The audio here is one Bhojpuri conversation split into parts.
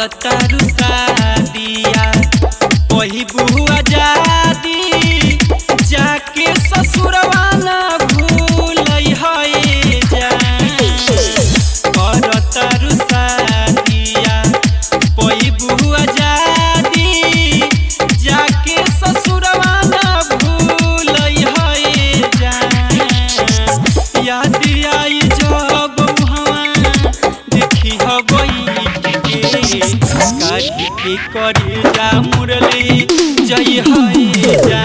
करतारू शादिया वही बुआ जादी जाके ससुरवा ना भूल है करतारू शादिया वही बुआ जादी जाके ससुरवा ना भूल है याद आई जब वहाँ देखी हबई काटी के करे जा मुरली जय है जा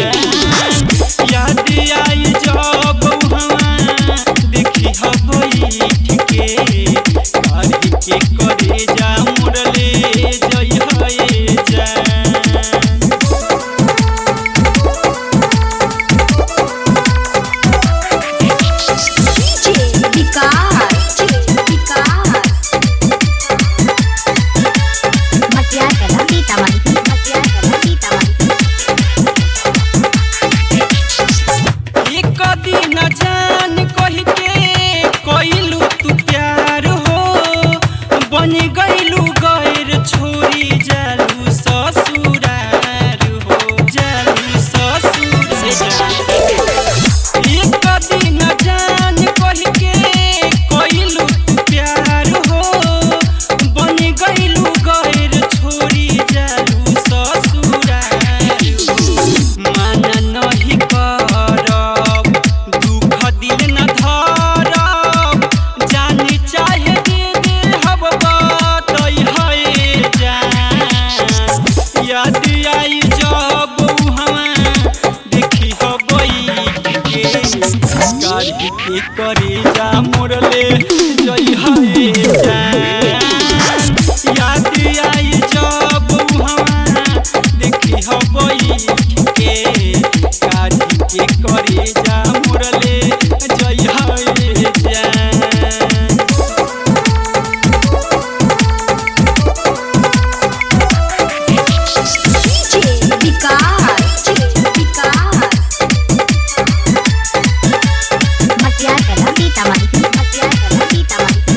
याद आई जब वहाँ देखी हबई के काटी के करे जा मुरली जय है जा DJ विकास विकास मटिया कला सीतामढ़ी मटिया कला सीतामढ़ी एक दिन जान कह के कइलू तू प्यार हो बन गइलू गैर छोरी जालू ससुरार हो जालू ससुरार एक दिन जान कह के कइलू तू प्यार हो बन गइलू गैर छोरी जालू ससुरार हो माना नहीं करब दुख दिल न धरब जानी चाहे दे दे हब बतई है जान याद आई जब वहाँ देखी हबई के गाड़ी के करे जा मोरले जई है जान याद आई जब वहाँ देखी हबई के गाड़ी के करे जा मोरले जई है जान DJ विकास विकास मटिया कला सीतामढ़ी मटिया कला सीतामढ़ी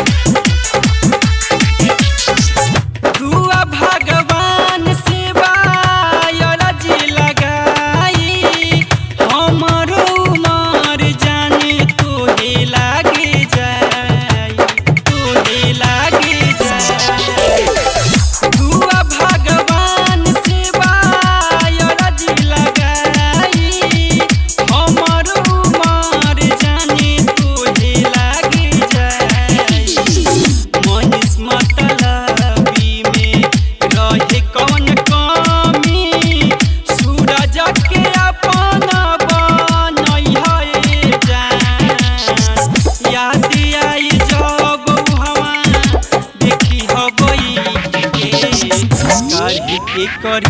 दुआ भगवान सेवा अरजी लगाई हमरो उमर जाने तोहे लागे जाई तोहे लागे जाई दुआ भगवान सेवा अरजी लगाई हमरो उमर जाने तोहे लागे जाई मनीष मतलबी में रहे कौन कमी सूरज के अपन बनई है जान याद आई जब हवा देखी हबई के कर के कर